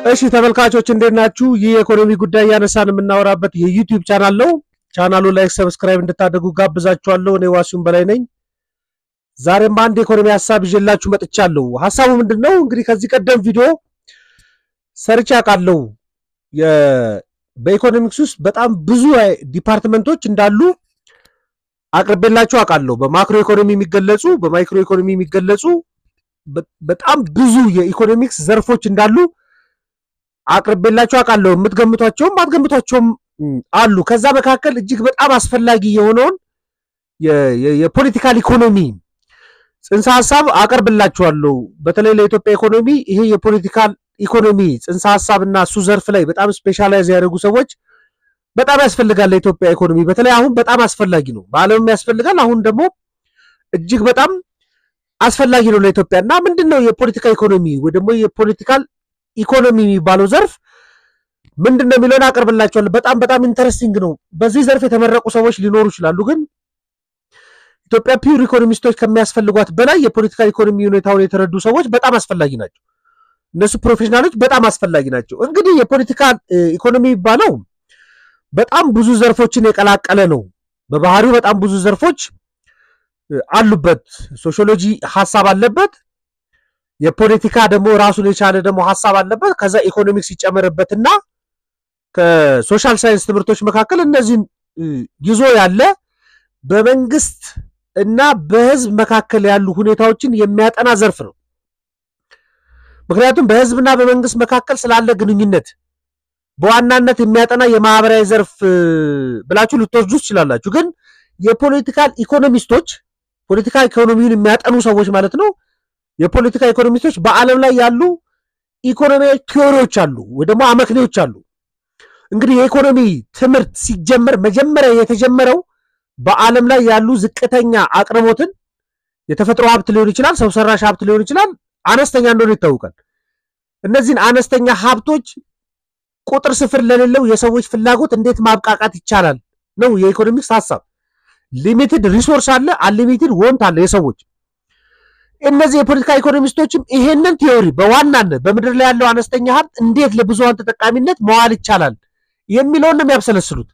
እሺ ተመልካቾች እንዴት ናችሁ? ይህ የኢኮኖሚ ጉዳይ እያነሳን የምናወራበት የዩቲዩብ ቻናል ነው። ቻናሉ ላይክ፣ ሰብስክራይብ እንድታደርጉ ጋብዛችኋለሁ። እኔ ዋሲሁን በላይ ነኝ። ዛሬም አንድ የኢኮኖሚ ሀሳብ ይዤላችሁ መጥቻለሁ። ሀሳቡ ምንድን ነው? እንግዲህ ከዚህ ቀደም ቪዲዮ ሰርቼ አውቃለሁ። በኢኮኖሚክስ ውስጥ በጣም ብዙ ዲፓርትመንቶች እንዳሉ አቅርቤላችሁ አውቃለሁ። በማክሮ ኢኮኖሚ የሚገለጹ በማይክሮ ኢኮኖሚ የሚገለጹ በጣም ብዙ የኢኮኖሚክስ ዘርፎች እንዳሉ አቅርቤላችሁ አውቃለሁ። የምትገምቷቸውም አትገምቷቸውም አሉ። ከዛ መካከል እጅግ በጣም አስፈላጊ የሆነውን የፖለቲካል ኢኮኖሚ ጽንሰ ሀሳብ አቀርብላችኋለሁ። በተለይ ለኢትዮጵያ ኢኮኖሚ ይሄ የፖለቲካል ኢኮኖሚ ጽንሰ ሀሳብ እና እሱ ዘርፍ ላይ በጣም ስፔሻላይዝ ያደረጉ ሰዎች በጣም ያስፈልጋል። ለኢትዮጵያ ኢኮኖሚ በተለይ አሁን በጣም አስፈላጊ ነው። በዓለምም ያስፈልጋል። አሁን ደግሞ እጅግ በጣም አስፈላጊ ነው ለኢትዮጵያ እና ምንድን ነው የፖለቲካ ኢኮኖሚ ወይ ደግሞ የፖለቲካል ኢኮኖሚ የሚባለው ዘርፍ ምንድን ነው የሚለውን አቀርብላችኋለሁ። በጣም በጣም ኢንተረስቲንግ ነው። በዚህ ዘርፍ የተመረቁ ሰዎች ሊኖሩ ይችላሉ፣ ግን ኢትዮጵያ ፒውር ኢኮኖሚስቶች ከሚያስፈልጓት በላይ የፖለቲካ ኢኮኖሚ ሁኔታውን የተረዱ ሰዎች በጣም አስፈላጊ ናቸው። እነሱ ፕሮፌሽናሎች በጣም አስፈላጊ ናቸው። እንግዲህ የፖለቲካ ኢኮኖሚ የሚባለው በጣም ብዙ ዘርፎችን የቀላቀለ ነው። በባህሪው በጣም ብዙ ዘርፎች አሉበት። ሶሺዮሎጂ ሀሳብ አለበት። የፖለቲካ ደግሞ ራሱን የቻለ ደግሞ ሀሳብ አለበት። ከዛ ኢኮኖሚክስ ይጨመርበትና ከሶሻል ሳይንስ ትምህርቶች መካከል እነዚህን ይዞ ያለ በመንግስት እና በህዝብ መካከል ያሉ ሁኔታዎችን የሚያጠና ዘርፍ ነው። ምክንያቱም በህዝብና በመንግስት መካከል ስላለ ግንኙነት በዋናነት የሚያጠና የማህበራዊ ዘርፍ ብላችሁ ልትወስዱ ትችላላችሁ። ግን የፖለቲካል ኢኮኖሚስቶች ፖለቲካ ኢኮኖሚውን የሚያጠኑ ሰዎች ማለት ነው። የፖለቲካ ኢኮኖሚስቶች በዓለም ላይ ያሉ ኢኮኖሚያዊ ቲዎሪዎች አሉ ወይ ደግሞ አመክንዮች አሉ። እንግዲህ የኢኮኖሚ ትምህርት ሲጀመር መጀመሪያ የተጀመረው በዓለም ላይ ያሉ ዝቅተኛ አቅርቦትን የተፈጥሮ ሀብት ሊሆን ይችላል፣ ሰው ሰራሽ ሀብት ሊሆን ይችላል፣ አነስተኛ እንደሆነ ይታወቃል። እነዚህን አነስተኛ ሀብቶች ቁጥር ስፍር ለሌለው የሰዎች ፍላጎት እንዴት ማብቃቃት ይቻላል ነው የኢኮኖሚክስ ሀሳብ። ሊሚትድ ሪሶርስ አለ፣ አንሊሚትድ ወንት አለ የሰዎች እነዚህ የፖለቲካ ኢኮኖሚስቶችም ይሄንን ቲዮሪ በዋናነት በምድር ላይ ያለው አነስተኛ ሀብት እንዴት ለብዙሀን ተጠቃሚነት መዋል ይቻላል የሚለውን ነው የሚያብሰለስሉት።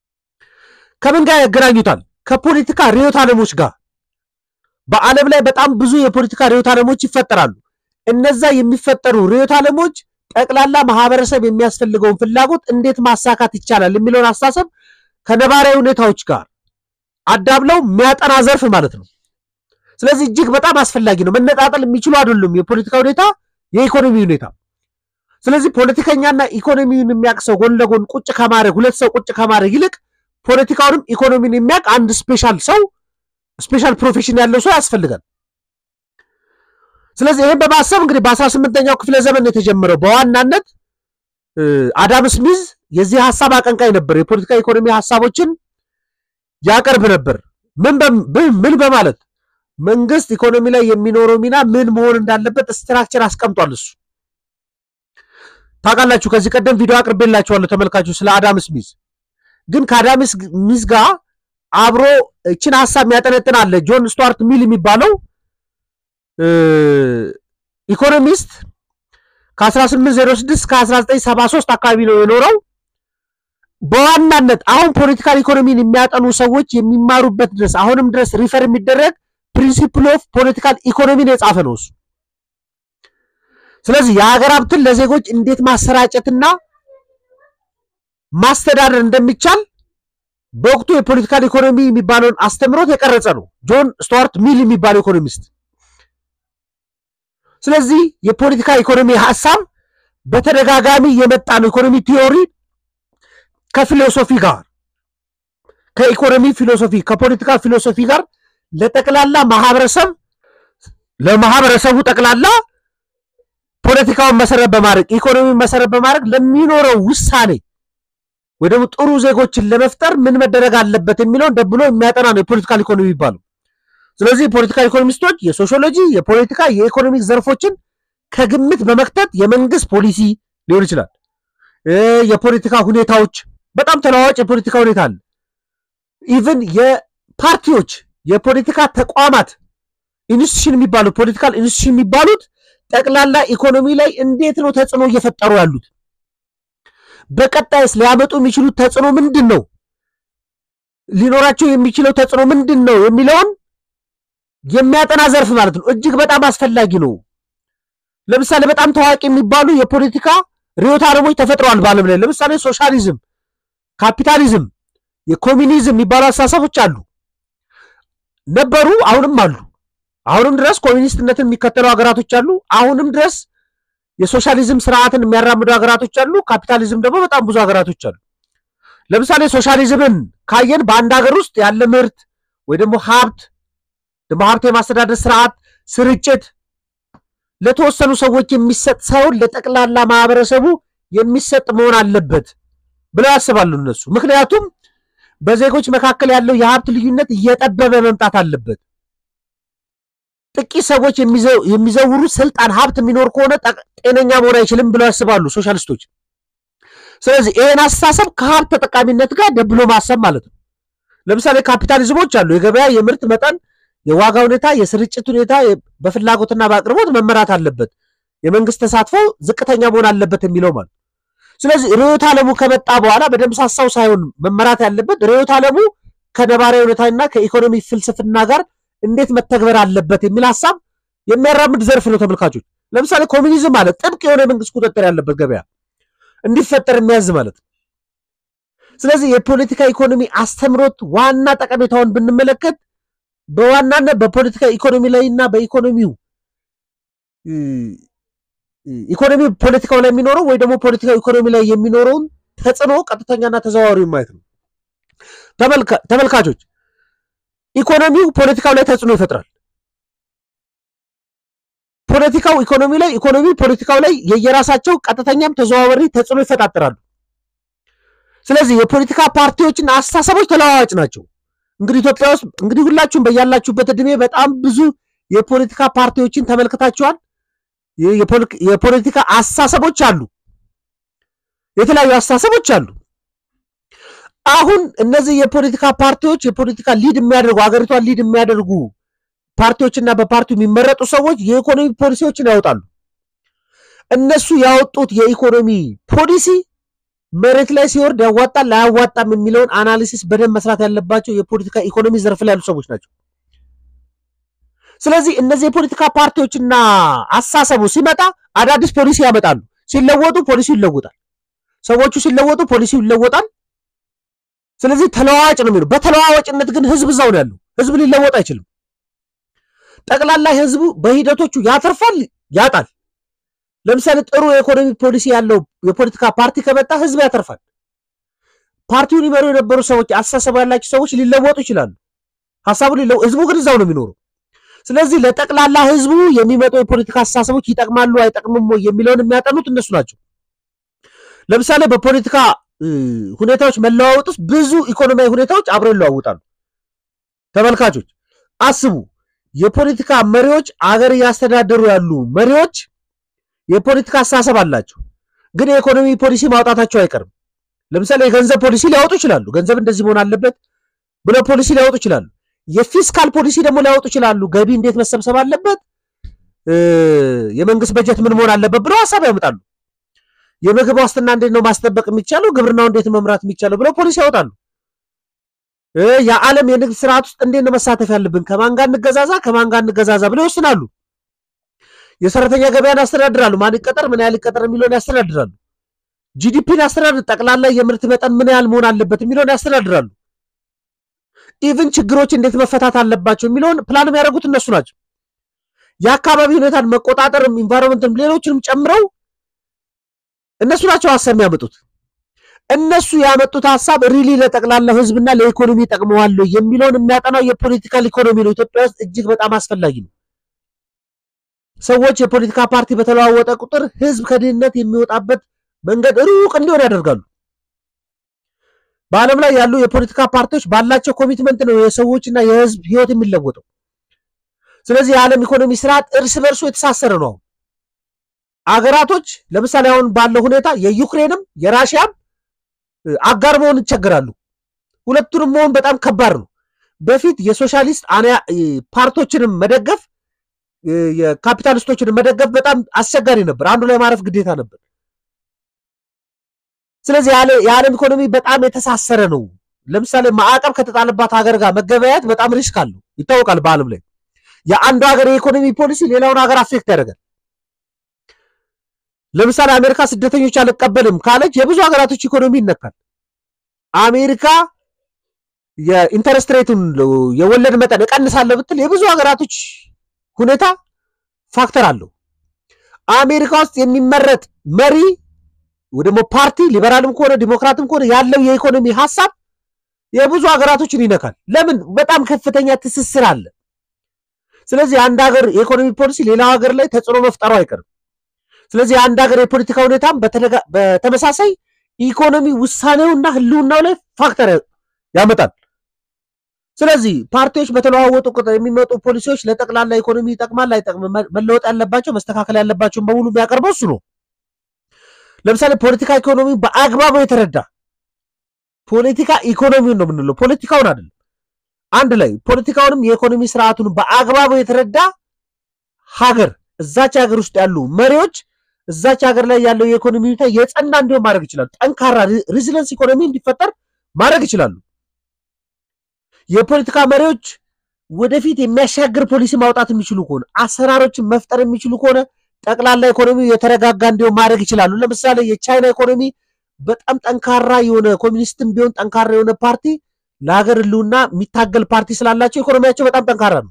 ከምን ጋር ያገናኙታል? ከፖለቲካ ርዕዮተ ዓለሞች ጋር። በዓለም ላይ በጣም ብዙ የፖለቲካ ርዕዮተ ዓለሞች ይፈጠራሉ። እነዛ የሚፈጠሩ ርዕዮተ ዓለሞች ጠቅላላ ማህበረሰብ የሚያስፈልገውን ፍላጎት እንዴት ማሳካት ይቻላል የሚለውን አስተሳሰብ ከነባራዊ ሁኔታዎች ጋር አዳብለው የሚያጠና ዘርፍ ማለት ነው። ስለዚህ እጅግ በጣም አስፈላጊ ነው። መነጣጠል የሚችሉ አይደሉም፣ የፖለቲካ ሁኔታ፣ የኢኮኖሚ ሁኔታ። ስለዚህ ፖለቲከኛና ኢኮኖሚውን የሚያውቅ ሰው ጎን ለጎን ቁጭ ከማድረግ ሁለት ሰው ቁጭ ከማድረግ ይልቅ ፖለቲካውንም ኢኮኖሚን የሚያውቅ አንድ ስፔሻል ሰው ስፔሻል ፕሮፌሽን ያለው ሰው ያስፈልጋል። ስለዚህ ይህን በማሰብ እንግዲህ በአስራ ስምንተኛው ክፍለ ዘመን የተጀመረው በዋናነት አዳም ስሚዝ የዚህ ሀሳብ አቀንቃይ ነበር። የፖለቲካ ኢኮኖሚ ሀሳቦችን ያቀርብ ነበር። ምን በማለት መንግስት ኢኮኖሚ ላይ የሚኖረው ሚና ምን መሆን እንዳለበት ስትራክቸር አስቀምጧል። እሱ ታውቃላችሁ። ከዚህ ቀደም ቪዲዮ አቅርቤላችኋለሁ ተመልካችሁ ስለ አዳም ስሚዝ። ግን ከአዳም ስሚዝ ጋር አብሮ እችን ሀሳብ የሚያጠነጥን አለ። ጆን ስቱዋርት ሚል የሚባለው ኢኮኖሚስት ከ1806 እስከ 1973 አካባቢ ነው የኖረው። በዋናነት አሁን ፖለቲካል ኢኮኖሚን የሚያጠኑ ሰዎች የሚማሩበት ድረስ አሁንም ድረስ ሪፈር የሚደረግ ፕሪንሲፕል ኦፍ ፖለቲካል ኢኮኖሚን የጻፈ ነው እሱ። ስለዚህ የሀገር ሀብትን ለዜጎች እንዴት ማሰራጨትና ማስተዳደር እንደሚቻል በወቅቱ የፖለቲካል ኢኮኖሚ የሚባለውን አስተምሮት የቀረጸ ነው ጆን ስቱዋርት ሚል የሚባለው ኢኮኖሚስት። ስለዚህ የፖለቲካ ኢኮኖሚ ሀሳብ በተደጋጋሚ የመጣ ነው። ኢኮኖሚ ቲዮሪ ከፊሎሶፊ ጋር ከኢኮኖሚ ፊሎሶፊ ከፖለቲካ ፊሎሶፊ ጋር ለጠቅላላ ማህበረሰብ ለማህበረሰቡ ጠቅላላ ፖለቲካውን መሰረት በማድረግ ኢኮኖሚውን መሰረት በማድረግ ለሚኖረው ውሳኔ ወይ ደግሞ ጥሩ ዜጎችን ለመፍጠር ምን መደረግ አለበት የሚለውን ደብሎ የሚያጠና ነው የፖለቲካል ኢኮኖሚ የሚባለው። ስለዚህ የፖለቲካል ኢኮኖሚስቶች የሶሺዮሎጂ፣ የፖለቲካ፣ የኢኮኖሚክ ዘርፎችን ከግምት በመክተት የመንግስት ፖሊሲ ሊሆን ይችላል፣ የፖለቲካ ሁኔታዎች፣ በጣም ተለዋዋጭ የፖለቲካ ሁኔታ አለ። ኢቭን የፓርቲዎች የፖለቲካ ተቋማት ኢንስቲቱሽን የሚባሉት ፖለቲካል ኢንስቲቱሽን የሚባሉት ጠቅላላ ኢኮኖሚ ላይ እንዴት ነው ተጽዕኖ እየፈጠሩ ያሉት? በቀጣይስ ሊያመጡ የሚችሉት ተጽዕኖ ምንድን ነው? ሊኖራቸው የሚችለው ተጽዕኖ ምንድን ነው የሚለውን የሚያጠና ዘርፍ ማለት ነው። እጅግ በጣም አስፈላጊ ነው። ለምሳሌ በጣም ታዋቂ የሚባሉ የፖለቲካ ርዕዮተ ዓለሞች ተፈጥረዋል በዓለም ላይ። ለምሳሌ ሶሻሊዝም፣ ካፒታሊዝም፣ የኮሚኒዝም የሚባሉ አስተሳሰቦች አሉ ነበሩ፣ አሁንም አሉ። አሁንም ድረስ ኮሚኒስትነትን የሚከተሉ ሀገራቶች አሉ። አሁንም ድረስ የሶሻሊዝም ስርዓትን የሚያራምዱ ሀገራቶች አሉ። ካፒታሊዝም ደግሞ በጣም ብዙ ሀገራቶች አሉ። ለምሳሌ ሶሻሊዝምን ካየን በአንድ ሀገር ውስጥ ያለ ምርት ወይ ደግሞ ሀብት ደግሞ ሀብት የማስተዳደር ስርዓት ስርጭት ለተወሰኑ ሰዎች የሚሰጥ ሳይሆን ለጠቅላላ ማህበረሰቡ የሚሰጥ መሆን አለበት ብለው ያስባሉ እነሱ። ምክንያቱም በዜጎች መካከል ያለው የሀብት ልዩነት እየጠበበ መምጣት አለበት። ጥቂት ሰዎች የሚዘውሩ ስልጣን፣ ሀብት የሚኖር ከሆነ ጤነኛ መሆን አይችልም ብለው ያስባሉ ሶሻሊስቶች። ስለዚህ ይህን አስተሳሰብ ከሀብት ተጠቃሚነት ጋር ደብሎ ማሰብ ማለት ነው። ለምሳሌ ካፒታሊዝሞች አሉ። የገበያ የምርት መጠን፣ የዋጋ ሁኔታ፣ የስርጭት ሁኔታ በፍላጎትና በአቅርቦት መመራት አለበት፣ የመንግስት ተሳትፎ ዝቅተኛ መሆን አለበት የሚለው ማለት ስለዚህ ርዕዮተ ዓለሙ ከመጣ በኋላ በደንብ ሳሳው ሳይሆን መመራት ያለበት ርዕዮተ ዓለሙ ከነባራዊ ሁኔታና ከኢኮኖሚ ፍልስፍና ጋር እንዴት መተግበር አለበት የሚል ሀሳብ የሚያራምድ ዘርፍ ነው። ተመልካቾች ለምሳሌ ኮሚኒዝም ማለት ጥብቅ የሆነ የመንግስት ቁጥጥር ያለበት ገበያ እንዲፈጠር የሚያዝ ማለት ነው። ስለዚህ የፖለቲካ ኢኮኖሚ አስተምሮት ዋና ጠቀሜታውን ብንመለከት በዋናነት በፖለቲካ ኢኮኖሚ ላይ እና በኢኮኖሚው ኢኮኖሚ ፖለቲካው ላይ የሚኖረው ወይ ደግሞ ፖለቲካ ኢኮኖሚ ላይ የሚኖረውን ተጽዕኖ ቀጥተኛና ተዘዋዋሪ ማየት ነው። ተመልካቾች ኢኮኖሚው ፖለቲካው ላይ ተጽዕኖ ይፈጥራል። ፖለቲካው ኢኮኖሚ ላይ፣ ኢኮኖሚ ፖለቲካው ላይ የየራሳቸው ቀጥተኛም ተዘዋዋሪ ተጽዕኖ ይፈጣጠራሉ። ስለዚህ የፖለቲካ ፓርቲዎችና አስተሳሰቦች ተለዋዋጭ ናቸው። እንግዲህ ኢትዮጵያ ውስጥ እንግዲህ ሁላችሁም በያላችሁበት እድሜ በጣም ብዙ የፖለቲካ ፓርቲዎችን ተመልክታችኋል። የፖለቲካ አስተሳሰቦች አሉ፣ የተለያዩ አስተሳሰቦች አሉ። አሁን እነዚህ የፖለቲካ ፓርቲዎች የፖለቲካ ሊድ የሚያደርጉ ሀገሪቷን ሊድ የሚያደርጉ ፓርቲዎችና በፓርቲው የሚመረጡ ሰዎች የኢኮኖሚ ፖሊሲዎችን ያወጣሉ። እነሱ ያወጡት የኢኮኖሚ ፖሊሲ መሬት ላይ ሲወርድ ያዋጣል አያዋጣም የሚለውን አናሊሲስ በደንብ መስራት ያለባቸው የፖለቲካ ኢኮኖሚ ዘርፍ ላይ ያሉ ሰዎች ናቸው። ስለዚህ እነዚህ የፖለቲካ ፓርቲዎችና አሳሰቡ ሲመጣ አዳዲስ ፖሊሲ ያመጣሉ። ሲለወጡ ፖሊሲው ይለወጣል። ሰዎቹ ሲለወጡ ፖሊሲው ይለወጣል። ስለዚህ ተለዋዋጭ ነው የሚለው። በተለዋዋጭነት ግን ህዝብ እዛው ነው ያለው። ህዝብ ሊለወጥ አይችልም። ጠቅላላ ህዝቡ በሂደቶቹ ያተርፋል፣ ያጣል። ለምሳሌ ጥሩ የኢኮኖሚ ፖሊሲ ያለው የፖለቲካ ፓርቲ ከመጣ ህዝብ ያተርፋል። ፓርቲውን ይመሩ የነበሩ ሰዎች፣ አስተሳሰቡ ያላቸው ሰዎች ሊለወጡ ይችላሉ። ሀሳቡ ሊለወጥ፣ ህዝቡ ግን እዛው ነው የሚኖረው። ስለዚህ ለጠቅላላ ህዝቡ የሚመጡ የፖለቲካ አስተሳሰቦች ይጠቅማሉ አይጠቅምም ወይ የሚለውን የሚያጠኑት እነሱ ናቸው። ለምሳሌ በፖለቲካ ሁኔታዎች መለዋወጥ ውስጥ ብዙ ኢኮኖሚያዊ ሁኔታዎች አብረው ይለዋውጣሉ። ተመልካቾች አስቡ። የፖለቲካ መሪዎች አገር እያስተዳደሩ ያሉ መሪዎች የፖለቲካ አስተሳሰብ አላቸው፣ ግን የኢኮኖሚ ፖሊሲ ማውጣታቸው አይቀርም። ለምሳሌ የገንዘብ ፖሊሲ ሊያወጡ ይችላሉ። ገንዘብ እንደዚህ መሆን አለበት ብለው ፖሊሲ ሊያወጡ ይችላሉ። የፊስካል ፖሊሲ ደግሞ ሊያወጡ ይችላሉ። ገቢ እንዴት መሰብሰብ አለበት፣ የመንግስት በጀት ምን መሆን አለበት ብለው ሀሳብ ያመጣሉ። የምግብ ዋስትና እንዴት ነው ማስጠበቅ የሚቻለው፣ ግብርናው እንዴት መምራት የሚቻለው ብለው ፖሊሲ ያወጣሉ። የዓለም የንግድ ስርዓት ውስጥ እንዴት ነው መሳተፍ ያለብን፣ ከማን ጋር እንገዛዛ፣ ከማን ጋር እንገዛዛ ብለው ይወስናሉ። የሰራተኛ ገበያን ያስተዳድራሉ። ማን ይቀጠር፣ ምን ያህል ይቀጠር የሚለውን ያስተዳድራሉ። ጂዲፒን ያስተዳድር፣ ጠቅላላ የምርት መጠን ምን ያህል መሆን አለበት የሚለውን ያስተዳድራሉ። ኢቭን ችግሮች እንዴት መፈታት አለባቸው የሚለውን ፕላን የሚያደርጉት እነሱ ናቸው። የአካባቢ ሁኔታን መቆጣጠርም ኢንቫይሮንመንትም ሌሎችንም ጨምረው እነሱ ናቸው ሀሳብ የሚያመጡት። እነሱ ያመጡት ሀሳብ ሪሊ ለጠቅላላው ህዝብና ለኢኮኖሚ ጠቅመዋል የሚለውን የሚያጠናው የፖለቲካል ኢኮኖሚ ነው። ኢትዮጵያ ውስጥ እጅግ በጣም አስፈላጊ ነው። ሰዎች የፖለቲካ ፓርቲ በተለዋወጠ ቁጥር ህዝብ ከድህነት የሚወጣበት መንገድ ሩቅ እንዲሆን ያደርጋሉ። በዓለም ላይ ያሉ የፖለቲካ ፓርቲዎች ባላቸው ኮሚትመንት ነው የሰዎችና የህዝብ ህይወት የሚለወጠው። ስለዚህ የዓለም ኢኮኖሚ ስርዓት እርስ በርሱ የተሳሰረ ነው። አገራቶች ለምሳሌ አሁን ባለው ሁኔታ የዩክሬንም የራሽያም አጋር መሆን ይቸገራሉ። ሁለቱንም መሆን በጣም ከባድ ነው። በፊት የሶሻሊስት ፓርቲዎችንም መደገፍ የካፒታሊስቶችን መደገፍ በጣም አስቸጋሪ ነበር። አንዱ ላይ ማረፍ ግዴታ ነበር። ስለዚህ የዓለም ኢኮኖሚ በጣም የተሳሰረ ነው። ለምሳሌ ማዕቀብ ከተጣለባት ሀገር ጋር መገበያየት በጣም ሪስክ አለው ይታወቃል። በዓለም ላይ የአንዱ ሀገር የኢኮኖሚ ፖሊሲ ሌላውን ሀገር አፌክት ያደርጋል። ለምሳሌ አሜሪካ ስደተኞች አልቀበልም ካለች የብዙ ሀገራቶች ኢኮኖሚ ይነካል። አሜሪካ የኢንተረስት ሬቱን የወለድ መጠን እቀንሳለሁ ብትል የብዙ ሀገራቶች ሁኔታ ፋክተር አለው። አሜሪካ ውስጥ የሚመረጥ መሪ ወይ ደግሞ ፓርቲ ሊበራልም ከሆነ ዲሞክራትም ከሆነ ያለው የኢኮኖሚ ሀሳብ የብዙ ሀገራቶችን ይነካል። ለምን? በጣም ከፍተኛ ትስስር አለ። ስለዚህ አንድ ሀገር የኢኮኖሚ ፖሊሲ ሌላው ሀገር ላይ ተጽዕኖ መፍጠሩ አይቀርም። ስለዚህ የአንድ ሀገር የፖለቲካ ሁኔታም በተመሳሳይ ኢኮኖሚ ውሳኔውና ህልውናው ላይ ፋክተር ያመጣል። ስለዚህ ፓርቲዎች በተለዋወጡ ቁጥር የሚመጡ ፖሊሲዎች ለጠቅላላ ኢኮኖሚ ይጠቅማል አይጠቅምም፣ መለወጥ ያለባቸው መስተካከል ያለባቸውን በሙሉ የሚያቀርበው እሱ ነው። ለምሳሌ ፖለቲካ ኢኮኖሚ በአግባቡ የተረዳ ፖለቲካ ኢኮኖሚውን ነው የምንለው፣ ፖለቲካውን አይደለም። አንድ ላይ ፖለቲካውንም የኢኮኖሚ ስርዓቱን በአግባቡ የተረዳ ሀገር እዛች ሀገር ውስጥ ያሉ መሪዎች እዛች ሀገር ላይ ያለው የኢኮኖሚ ሁኔታ የጸና እንዲሆን ማድረግ ይችላሉ። ጠንካራ ሪዚለንስ ኢኮኖሚ እንዲፈጠር ማድረግ ይችላሉ። የፖለቲካ መሪዎች ወደፊት የሚያሻግር ፖሊሲ ማውጣት የሚችሉ ከሆነ አሰራሮችን መፍጠር የሚችሉ ከሆነ ጠቅላላ ኢኮኖሚ የተረጋጋ እንዲሆን ማድረግ ይችላሉ። ለምሳሌ የቻይና ኢኮኖሚ በጣም ጠንካራ የሆነ ኮሚኒስትም ቢሆን ጠንካራ የሆነ ፓርቲ ለሀገር ህልውና የሚታገል ፓርቲ ስላላቸው ኢኮኖሚያቸው በጣም ጠንካራ ነው።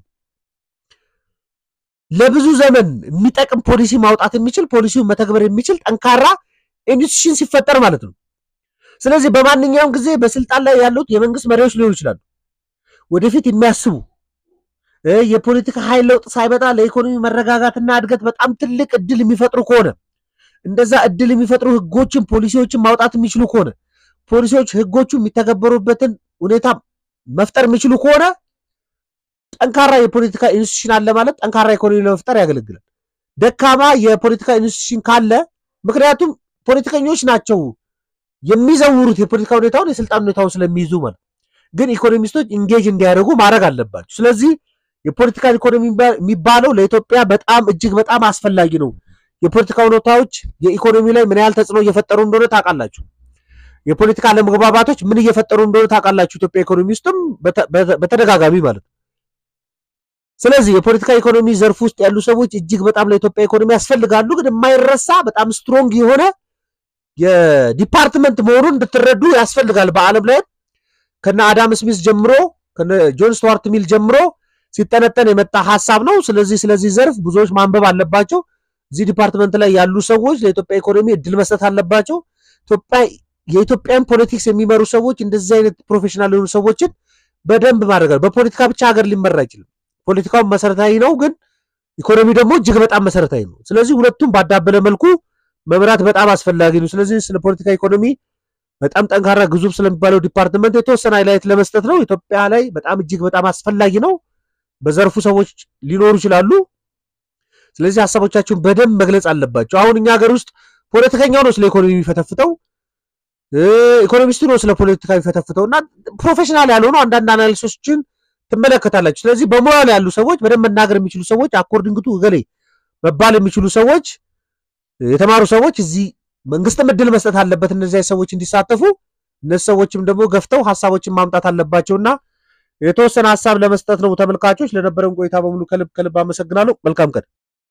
ለብዙ ዘመን የሚጠቅም ፖሊሲ ማውጣት የሚችል ፖሊሲውን መተግበር የሚችል ጠንካራ ኢንስቲትዩሽን ሲፈጠር ማለት ነው። ስለዚህ በማንኛውም ጊዜ በስልጣን ላይ ያሉት የመንግስት መሪዎች ሊሆኑ ይችላሉ። ወደፊት የሚያስቡ የፖለቲካ ኃይል ለውጥ ሳይመጣ ለኢኮኖሚ መረጋጋትና እድገት በጣም ትልቅ እድል የሚፈጥሩ ከሆነ እንደዛ እድል የሚፈጥሩ ህጎችን፣ ፖሊሲዎችን ማውጣት የሚችሉ ከሆነ ፖሊሲዎች፣ ህጎቹ የሚተገበሩበትን ሁኔታ መፍጠር የሚችሉ ከሆነ ጠንካራ የፖለቲካ ኢንስቲትዩሽን አለ ማለት ጠንካራ ኢኮኖሚ ለመፍጠር ያገለግላል። ደካማ የፖለቲካ ኢንስቲትዩሽን ካለ ምክንያቱም ፖለቲከኞች ናቸው የሚዘውሩት የፖለቲካ ሁኔታውን የስልጣን ሁኔታውን ስለሚይዙ ማለት ግን ኢኮኖሚስቶች ኢንጌጅ እንዲያደርጉ ማድረግ አለባቸው። ስለዚህ የፖለቲካል ኢኮኖሚ የሚባለው ለኢትዮጵያ በጣም እጅግ በጣም አስፈላጊ ነው። የፖለቲካ ሁኔታዎች የኢኮኖሚ ላይ ምን ያህል ተጽዕኖ እየፈጠሩ እንደሆነ ታውቃላችሁ። የፖለቲካ አለመግባባቶች ምን እየፈጠሩ እንደሆነ ታውቃላችሁ። ኢትዮጵያ ኢኮኖሚ ውስጥም በተደጋጋሚ ማለት ነው። ስለዚህ የፖለቲካ ኢኮኖሚ ዘርፍ ውስጥ ያሉ ሰዎች እጅግ በጣም ለኢትዮጵያ ኢኮኖሚ ያስፈልጋሉ። ግን የማይረሳ በጣም ስትሮንግ የሆነ የዲፓርትመንት መሆኑን እንድትረዱ ያስፈልጋል። በዓለም ላይ ከነ አዳም ስሚስ ጀምሮ ከነ ጆን ስቱዋርት ሚል ጀምሮ ሲጠነጠን የመጣ ሀሳብ ነው። ስለዚህ ስለዚህ ዘርፍ ብዙዎች ማንበብ አለባቸው። እዚህ ዲፓርትመንት ላይ ያሉ ሰዎች ለኢትዮጵያ ኢኮኖሚ እድል መስጠት አለባቸው። ኢትዮጵያ የኢትዮጵያን ፖለቲክስ የሚመሩ ሰዎች እንደዚህ አይነት ፕሮፌሽናል የሆኑ ሰዎችን በደንብ ማድረግ በፖለቲካ ብቻ ሀገር ሊመራ አይችልም። ፖለቲካውን መሰረታዊ ነው፣ ግን ኢኮኖሚ ደግሞ እጅግ በጣም መሰረታዊ ነው። ስለዚህ ሁለቱም ባዳበለ መልኩ መምራት በጣም አስፈላጊ ነው። ስለዚህ ስለ ፖለቲካ ኢኮኖሚ በጣም ጠንካራ ግዙፍ ስለሚባለው ዲፓርትመንት የተወሰነ ሃይላይት ለመስጠት ነው። ኢትዮጵያ ላይ በጣም እጅግ በጣም አስፈላጊ ነው። በዘርፉ ሰዎች ሊኖሩ ይችላሉ። ስለዚህ ሀሳቦቻችሁን በደንብ መግለጽ አለባቸው። አሁን እኛ ሀገር ውስጥ ፖለቲከኛው ነው ስለ ኢኮኖሚ የሚፈተፍተው፣ ኢኮኖሚስቱ ነው ስለ ፖለቲካ የሚፈተፍተው እና ፕሮፌሽናል ያልሆኑ አንዳንድ አናሊሲሶችን ትመለከታላችሁ። ስለዚህ በሙያ ላይ ያሉ ሰዎች በደንብ መናገር የሚችሉ ሰዎች አኮርዲንግ ቱ እገሌ መባል የሚችሉ ሰዎች የተማሩ ሰዎች እዚህ መንግስትም እድል መስጠት አለበት እነዚህ ሰዎች እንዲሳተፉ። እነዚህ ሰዎችም ደግሞ ገፍተው ሀሳቦችን ማምጣት አለባቸውና የተወሰነ ሀሳብ ለመስጠት ነው። ተመልካቾች ለነበረን ቆይታ በሙሉ ከልብ ከልብ አመሰግናለሁ። መልካም ቀን